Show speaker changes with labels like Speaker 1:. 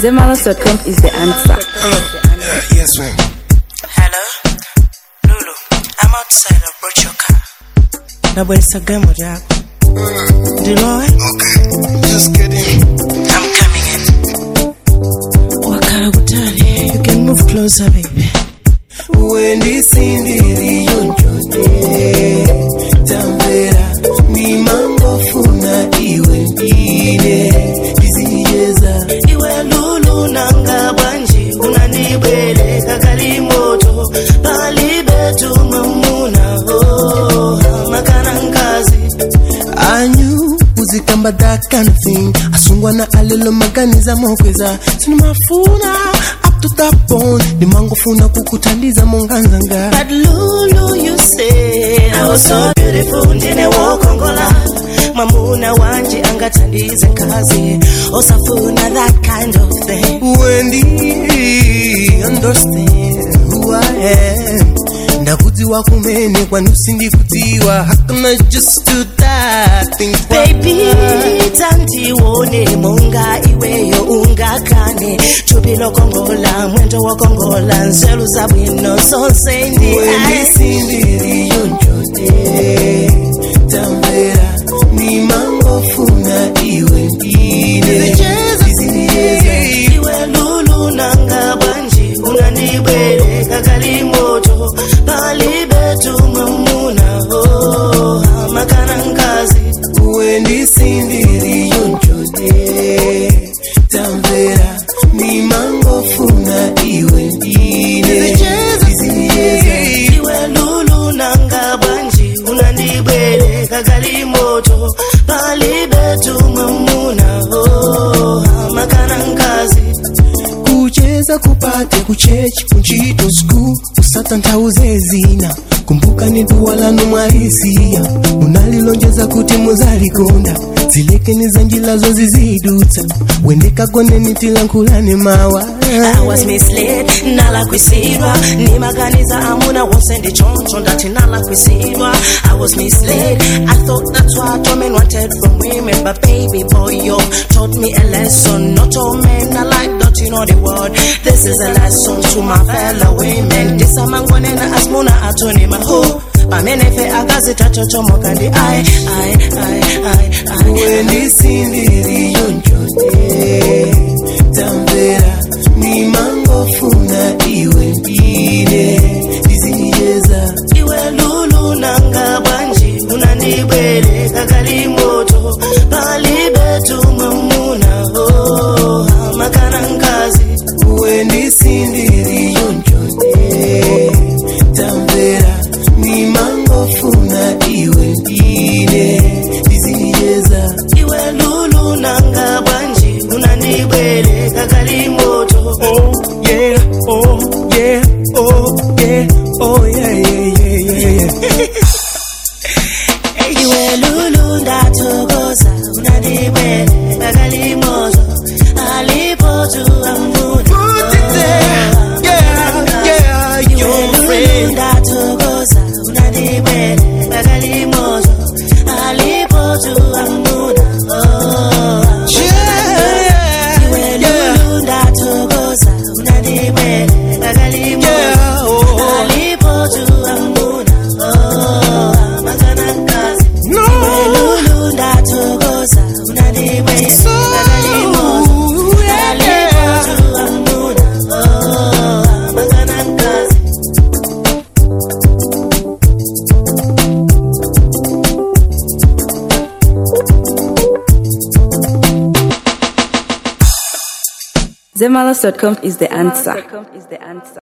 Speaker 1: Zemalas.com is the answer.
Speaker 2: Yes, ma'am.
Speaker 3: Hello? Lulu, I'm outside. I brought your car. Nabwelesa gemo lyako. Ndilowe?
Speaker 2: Okay. Just get in.
Speaker 3: I'm coming in. Wakala kutali. You can move closer, baby.
Speaker 2: wendisindiriyo njone tambera nimangofuna iwe ndine ndiziyeza
Speaker 3: Iwe Lulu nanga bwanji unanibweleka kali moto palibe tumamuna oh, makana nkazi
Speaker 2: anyu uzikamba that kind of thing asungwana alelo maganiza mokweza sinimafuna up to that point nimangofuna kukutandiza monganzanga
Speaker 3: But Lulu, you said I was so beautiful, ndine wokongola mwamuna wanje angatandize nkazi osafuna that kind of thing
Speaker 2: Wendy, understand who I am. ndakudziwa kumene kwanu sindikudziwa hakuna just to that thing
Speaker 3: baby tandiwone monga iweyo ungakane thupi lokongola mwendo wokongola nzelu zabwino sonse ndi
Speaker 2: wendisindiriyo njone tambera nimangofuna iwe ndine Ziziyeza.
Speaker 3: iwe lulu nanga bwanji unandibweleka kali moto palibe tumamuna oh, makana nkazi
Speaker 2: wendisindiriyo njone tambera nimangofuna iwe ndine Ziziyeza.
Speaker 3: iwe lulu nanga bwanji unandibweleka kali moto palibe tumamuna oh, makana nkazi
Speaker 2: kucheza kupate kuchechi kunchito sku usata nthauze zina kumbuka ni duwa lanu mwalisiya unalilonjeza kuti muzalikonda zilekeni za njilazo zizidutsa wendekagoneni tilankhulane mawa
Speaker 3: I was misled, nalakwisidwa nimaganiza amuna wonse ndichoncho ndati nalakwisidwa I was misled, I thought that's what all men wanted from women But baby boy, you taught me a lesson Not all men are like that, you know the word This is a lesson to my fellow women ndisamangonena asmuna atoni maho pamenefe akazitachochomoka ndi ai ai ai ai ai
Speaker 2: wendisindiriyo njone tambera nimangofuna iwe ndine ndiziyeza
Speaker 3: iwe lulu nanga bwanji unandibweleka kali moto palibe tumamuna oh, makana nkazi
Speaker 2: wendisindiriyo njone tambera nimangofuna iwe ndine ndiziyeza
Speaker 3: iwe lulu nanga bwanji unandibweleka kali moto
Speaker 2: oh yeah oh yeah oh yeah oh yeah yeah yeah yeah yeah
Speaker 3: iwe lulu ndathokoza unandibweleka kali moto alipo tuamuna
Speaker 2: Put it there. Yeah, yeah, your friend.
Speaker 3: ndathokoza unandibweleka kali moto alipo tuamuna
Speaker 2: Yeah, yeah, yeah.
Speaker 3: Lulu ndathokoza unandibweleka kali moto
Speaker 2: Yeah, oh.
Speaker 3: alipo tuamuna makana nkazi
Speaker 2: No.
Speaker 3: Lulu ndathokoza unandibweleka kali moto
Speaker 2: Ooh, yeah, yeah.
Speaker 3: alipo tuamuna makana nkazi
Speaker 1: Zemalas.com is the answer.